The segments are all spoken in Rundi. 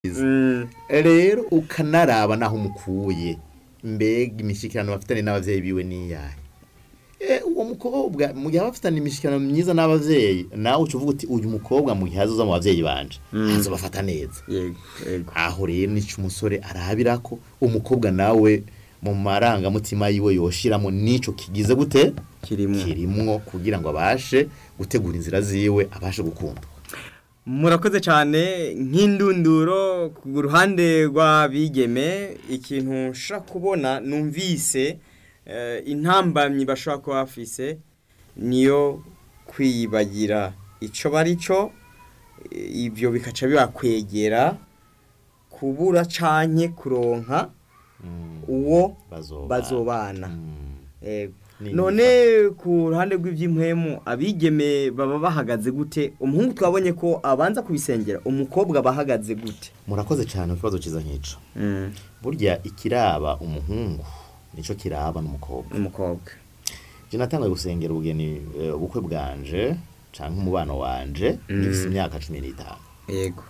Mm, rero ukanaraba naho umukuye mbega imishyikirano bafitanye n'abavyeyi biwe niyahe Eh, uwo mukobwa mu gihe bafitanye imishyikirano myiza n'abavyeyi nawe uca uvuga uti uyu mukobwa mu gihe azoza mu bavyeyi banje Mm. azobafata neza yego yego aho rero nico umusore arabirako umukobwa nawe mu marangamutima yiwe yoshiramo nico kigize gute kirimo kirimwo kugira ngo abashe gutegura inzira ziwe abashe gukunda murakoze cyane nk'indunduro ku ruhande rw'abigeme ikintu nshobora kubona numvise eh, intambamyi bashobora kuba bafise niyo kwiyibagira icyo bari cyo eh, ibyo bikaca bibakwegera kubura canke kuronka uwo bazobana bazobana Mm. Yego. Ni none ku ruhande rw'iby'impwemu abigeme baba bahagaze gute umuhungu twabonye ko abanza kubisengera umukobwa aba ahagaze gute murakoze cyane ku kibazo cyiza nk'ico burya ikiraba umuhungu nico kiraba n'umukobwa umukobwa je natangaye gusengera ubugeni eh, ubukwe bwanje canke umubano wanje Mm. ngifise imyaka cumi n'itanu yego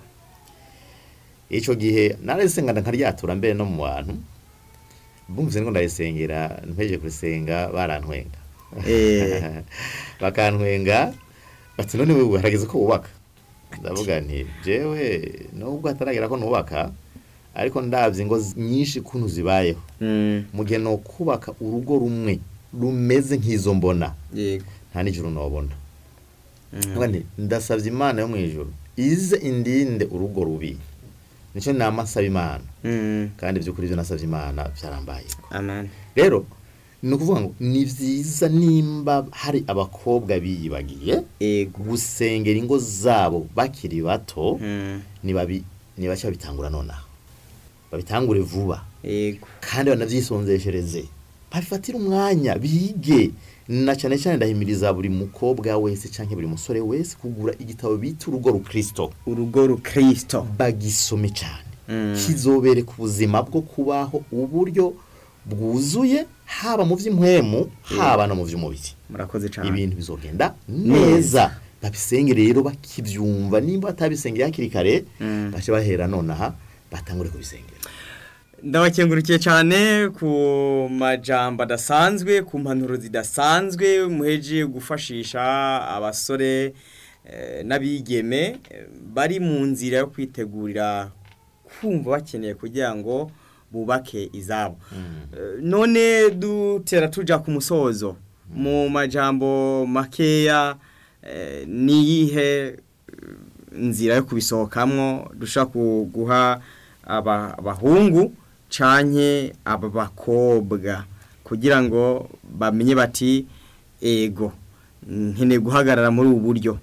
ico gihe narasenga nkaryatura mbere no mu bantu bumvise ngo ndayisengera mpejeje kurisenga barantwenga Eh. bakantwenga bati none wewe harageze ko wubaka ndavuga nti jewe nubwo hataragera ko nubaka ariko ndavye ingo z- nyinshi kuntu zibayeho Mm, mu gihe no kubaka urugo rumwe rumeze nk'izo mbona yego nta n'ijuru nobona Mm. Ndavuga nti, ndasavye imana yo mw'ijuru ize indinde urugo rubi nico nama nsaba imana Mm, kandi by'ukuri ibyo nasabye imana byarambayeko amen rero ni ukuvuga ngo ni byiza nimba hari abakobwa biyibagiye yego gusengera ingo zabo bakiri bato Mm, nibabi nibaca babitangura nonaha babitangure vuba yego kandi banavyisonzeshereze babifatire umwanya bige na cyane cyane ndahimiriza buri mukobwa wese canke buri musore wese kugura igitabo bita urugo rukristo urugo rukristo bagisome cyane Mm. kizobereka ubuzima bwo kubaho uburyo bwuzuye haba mu by'impwemu haba no mu by'umubiri murakoze cyane ibintu bizogenda neza babisenge rero bakibyumva nimba batabisengeye hakiri kare Mm. bace bahera nonaha batangure kubisengera ndabakengurukiye cyane ku majambo adasanzwe ku mpanuro zidasanzwe muheje gufashisha abasore eh, n'abigeme eh, bari mu nzira yo kwitegurira kumva bakeneye kugira ngo bubake izabo Eh, none dutera tuja ku musozo mu majambo makeya eh, niyihe eh, nzira yo kubisohokamwo dushaka guha aba- abahungu canke aba bakobwa kugira ngo bamenye bati ego nkeneye guhagarara muri ubu buryo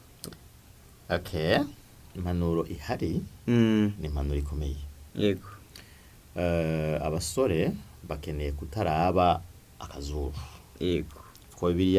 okay impanuro ihari Mm, ni impanuro ikomeye yego Eh, abasore bakeneye kutaraba akazuru yego kuko bibiliya